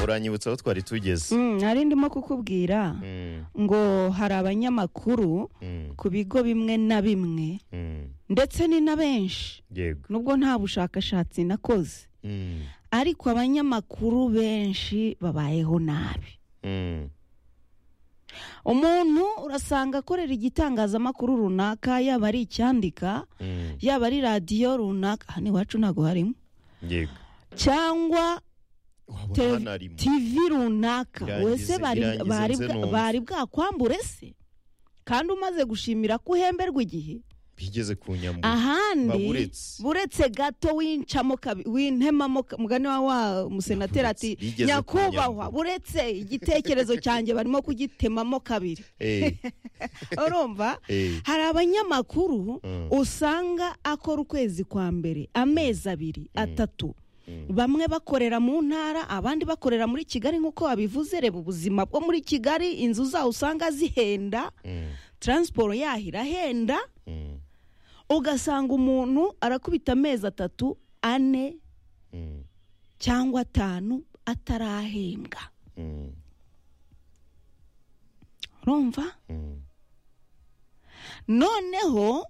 uranyibutsa aho twari tugeze Mm, nari ndimo kukubwira Mm, ngo hari abanyamakuru mm, ku bigo bimwe na bimwe mm. ndetse ni na benshi yego nubwo nta bushakashatsi nakoze Mm, ariko abanyamakuru benshi babayeho nabi mm, umuntu urasanga akorera igitangazamakuru runaka yaba ari icyandika mm. yaba ari radiyo runaka hano iwacu ntabwo harimo yego cyangwa wabona Te- hanarimo tivi runaka Irangize- wese bari irangize bari nze bwa- numva. bari bwakwambure se kandi umaze gushimira ko uhemberwa igihe bigeze ku nyambuye ahandi baburetse. buretse gato wincamo kabi- wintemamo ka- mugani wa wa musenateri ati Bigeze ku nyakubahwa nyambo." buretse igitekerezo cyanjye barimo kugitemamo kabiri Eh, urumva eh, hari abanyamakuru Mm. usanga akora ukwezi kwa mbere amezi abiri atatu bamwe bakorera mu ntara abandi bakorera muri kigali nk'uko wabivuze reba ubuzima bwo muri kigali inzu zaho usanga zihenda mm, taransiporo yaho irahenda mm, ugasanga umuntu arakubita amezi atatu ane mm, cyangwa atanu atarahembwa mm, urumva mm. noneho